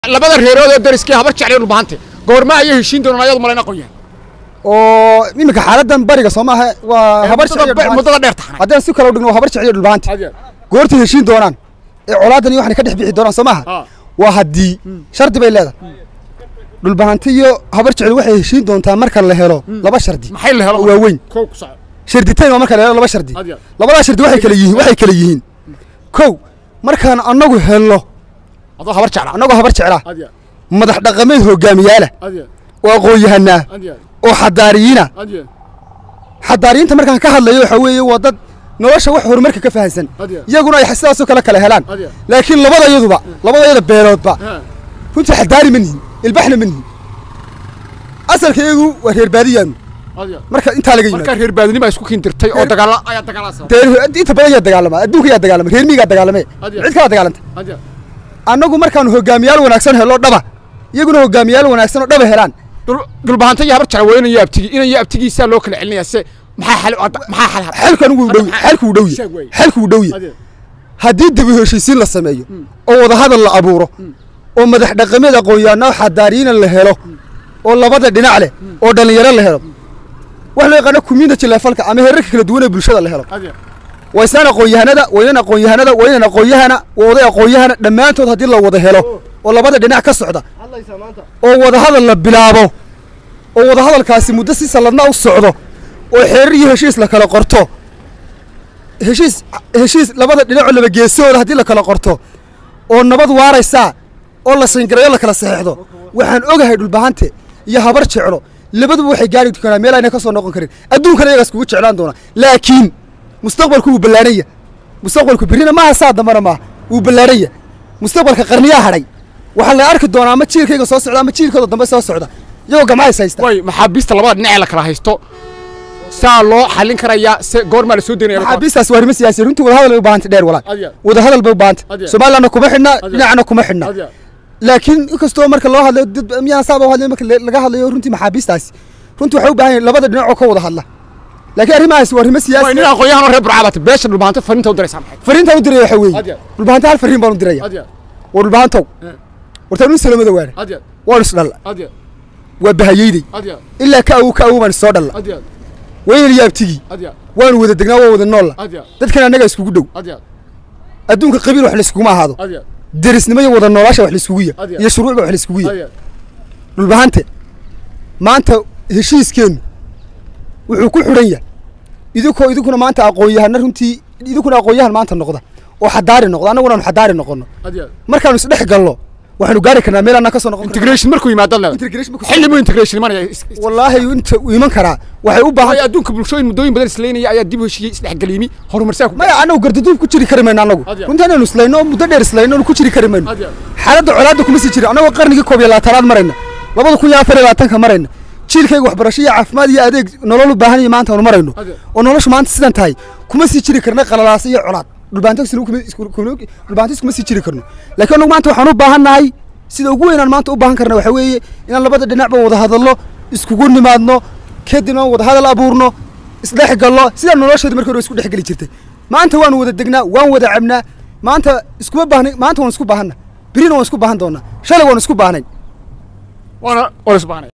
labada reerood oo dariskii habar jeclay dhulbaante goorma ayay heshiin doonaan ayadu malayna qoyaan oo iminka xaaladan bariga soo maaha waa habar jecel iyo dhulbaante. muddada dheer taxnay haddaan si kale u dhigno waa habar jecel iyo dhulbaante goortay heshiin doonaan ee colaadan iyo waxna ka dhex bixi doonaan soo maaha Ah. waa haddii shardi bay leedahay dhulbaante iyo habar jecel waxay heshiin doontaa marka la helo laba shardi maxay la helo oo waaweyn kow ku soco sharditayn waa marka la helo laba shardi Adiga. labadaa shardi waxay kala yihiin waxay kala yihiin kow markaan annagu helno adoo habar jeclaa annagoo habar jeclaa adiga madax dhaqameed hogaamiyaala adiga oo aqoon-yahanaa adiga oo xadaariyiina adiga xadaariyiinta markaan ka hadlayo waxaa weeye waa dad nolosha wax horumarka ka fahansan Adiga. iyaguna ay sidaasoo kale kale helaan Adiga. laakiin labada yaduba labada yada beeloodba Ha. runtii xadaari ma nihin ilbaxna ma nihin asalka iyagu waa reer baadiyaanu adiga marka intaa laga markaa yimaado reer baadinima isku kiindirtay oo dagaala ayaa dagaalaa sabab dee inta badan yaa dagaalama adduunka yaa dagaalama reer miigaa dagaalame Adiga. cid kalaa dagaalanta adiga annagu markaanu hogaamiyaal wanaagsan helo dhaba iyaguna hogaamiyaal wanaagsan oo dhaba helaan dhul- dhulbaante iyo habar jecla waa inayo abtigi inayo abtigiisaa loo kala celinayaa se maxaa xal maxaa xal xalkan wuu dhow xalku wuu dhow Sheeg wey. xalku wuu dhow adiga haddii dib u heshiisiin la sameeyo oo wadahadal la abuuro oo madax dhaqameed aqoon-yahanno xadaariyiina la helo oo labada dhinac leh oo dhallinyaro la helo wax loo yaqaano community levelka ama heerarka kala duwan ee bulshada la helo adiga waa islaan aqoon-yahanada waa inan aqoon-yahanada waa inan aqoon-yahana waa oday aqoon-yahana dhammaantood haddii la wada helo oo labada dhinac ka socda oo wadahadal la bilaabo oo wadahadalkaasi muddo si salladna u socdo oo xeerar iyo heshiis la kala qorto heshiis heshiis labada dhinacoo laba geesooda haddii la kala qorto oo nabad waaraysaa oo la shingareeyo la kala saxeexdo waxaan ogahay dhulbahante iyo habar jeclo labaduba waxay gaari doonaa meel ayna ka soo noqon karin adduunkana iyagaas kugu jeclaan doona laakiin mustaqbalku wuu ballaaranya mustaqbalku berrina maaha saa dambana maaha wuu ballaaranya mustaqbalka qarniyaa hadhay waxaa la arki doonaa ama jiilkayga soo socda ama jiilkooda dambe soo socda iyagoo gamca is haysta way maxaabiista labada dhinac ee la kala haysto saa loo xallin karayaa se goormaa la soo daynaya maxaabiistaas waa arrimo siyaasi runtii wadahadal bay u baahantay dheer walaal Adiga. wadahadal bay u baahantay Adiga. somalilandna kuma xidhna Adiga. dhinacna kuma xidhna adiga laakiin inkastoo marka loo hadlayo dad miyaan saaba u hadlayo marka le- laga hadlayo runtii maxaabiistaasi runtii waxay u baahan yihin labada dhinac oo ka wada hadla laakiin arrimahaasi waa arrimo way siyaasi nin aqoon-yahan oo reer burcaabata beesha dhulbaante fariinta u diraysaa maxay fariinta u diraya waxaa weeye Adiga. dhulbahanta hal fariin baan u diraya adiga waa dhulbahantow Eh. wartaan u salamada waana adiga waan isdhalla adiga waa bahayeyday adiga ilaa ka awow ka awow baan isoo dhalla adiga waynan iyo abtigii adiga waanu wada degnaa waa wada noolla adiga dadkan annaga iskugu dhow adiga adduunka qabiil wax layskuguma ahaado adiga derisnimo iyo wada noolaasha wax layskugu ya Adiga. iyo shuruucba wax layskugu ya adiga dhulbahante maanta heshiiskeennu wuxuu ku xidhan yahay idinkoo idinkuna maanta aqoon-yahana runtii idinkuna aqoon-yahan maanta noqda oo xadaari noqda annaguna aanu xadaari noqonno adiga markaanu isdhex galno waxaanu gaari karnaa meel annaan ka soo noqon karno. integration markuu yimaado leedahay Integration markuu- xilli muu integration imanaya is- is- wallaahi inta uu iman karaa waxay u baahan way adduunka bulshooyin muddooyin badan isleynaya ayaa dib u heshiiyey isdhexgeliimi horumarsaa ku maya annagu gardaduub ku jiri kari mayno annagu Adiga. runtii inaanu islayno oo muddo dheer islayno oonu ku jiri kari mayno Adiga. xaaladda colaadda kuma sii jira annagoo qarnigii koob iyo labaatanaad marayna labada kun iyo afar iyo labaatanka marayna jiilkayga waxbarasho iyo caafimaad iyo adeeg nolol u baahan iyo maanta aanu marayno Adiga. oo noloshu maanta sidan tahay kuma sii jiri karna qalalaasa iyo colaad dhulbaantis kuma sii jiri karno laakiin annagu maanta waxaan u baahan nahay sida ugu weynaan maanta u baahan karna waxaa weeye inaan labada dhinacba wada hadallo iskugu nimaadno kadibna wada hadal abuurno isdhex gallo sidaa nolosheedu markii hore isku dhex geli jirtay maanta waanu wada degnaa waan wada cabnaa maanta iskuma baahnay maanta waan isku baahanna berina waan isku baahan doonaa shalay waan isku baahnayn waana waana isbaanay